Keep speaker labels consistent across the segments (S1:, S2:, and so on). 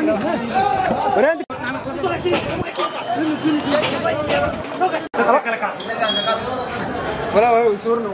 S1: ولا هو يصورنا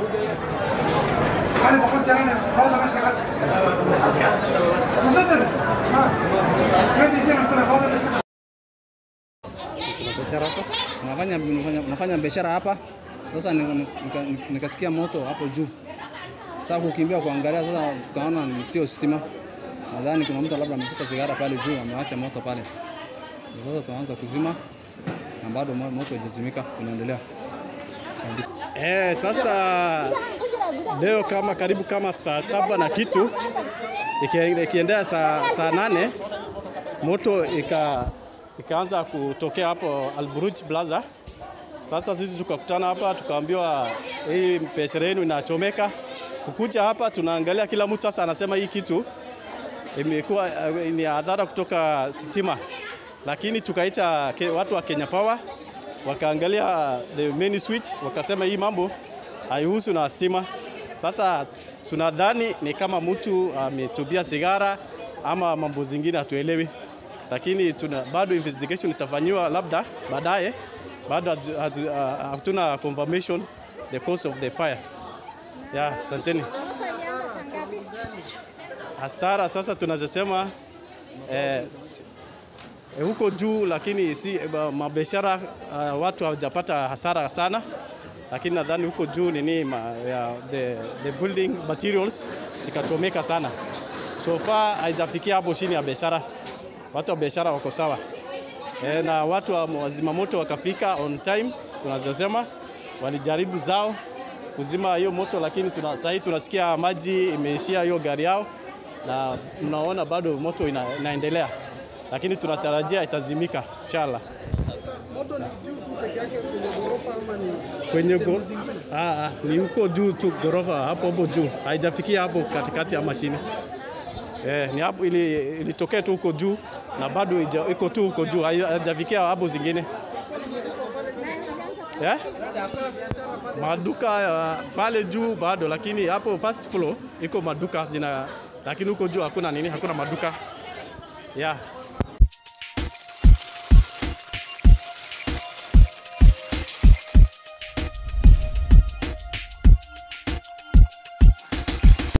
S2: biashara hapa, nafanya nafanya, nafanya biashara hapa. Sasa nika- nika- nika- nikasikia moto hapo juu, sasa kukimbia kuangalia, sasa tukaona ni sio stima. Nadhani kuna mtu labda amevuta sigara pale juu, amewacha moto pale. Sasa tunaanza kuzima na bado mo- moto haijazimika, unaendelea.
S3: Eh, sasa leo kama karibu kama saa saba na kitu iki- ikiendea saa, saa nane moto ika, ikaanza kutokea hapo Alburuj Plaza. Sasa sisi tukakutana hapa tukaambiwa hii biashara yenu inachomeka. Kukuja hapa tunaangalia, kila mtu sasa anasema hii kitu imekuwa eh, ni adhara kutoka stima, lakini tukaita ke- watu wa Kenya Power wakaangalia the main switch, wakasema hii mambo haihusu na stima. Sasa tunadhani ni kama mtu ametubia sigara ama mambo zingine hatuelewi, lakini tuna, bado investigation itafanyiwa labda baadaye, bado hatu- hatu- ah, hatuna confirmation the cause of the fire. Yeah, asanteni. Hasara sasa tunazosema eh, s- eh, huko juu, lakini si eh, ba- mabiashara uh, watu hawajapata hasara sana, lakini nadhani huko juu nini ma, ya, the, the building materials zikachomeka sana. So far haijafikia hapo chini ya biashara, watu wa biashara wako sawa e, na watu wa wazimamoto wakafika on time, tunazosema walijaribu zao kuzima hiyo moto, lakini tuna, sahii tunasikia maji imeishia hiyo gari yao, na mnaona bado moto ina, inaendelea, lakini tunatarajia itazimika inshallah. Kwenye go, ah, ah, ni huko juu tu ghorofa hapo hapo juu, haijafikia hapo katikati ya mashine. Eh, ni hapo ili ilitokea tu huko juu na bado ija- iko tu huko juu, hai- haijafikia hapo zingine. Eh? Maduka uh, pale juu bado, lakini hapo first floor iko maduka zina, lakini huko juu hakuna nini, hakuna maduka. Yeah.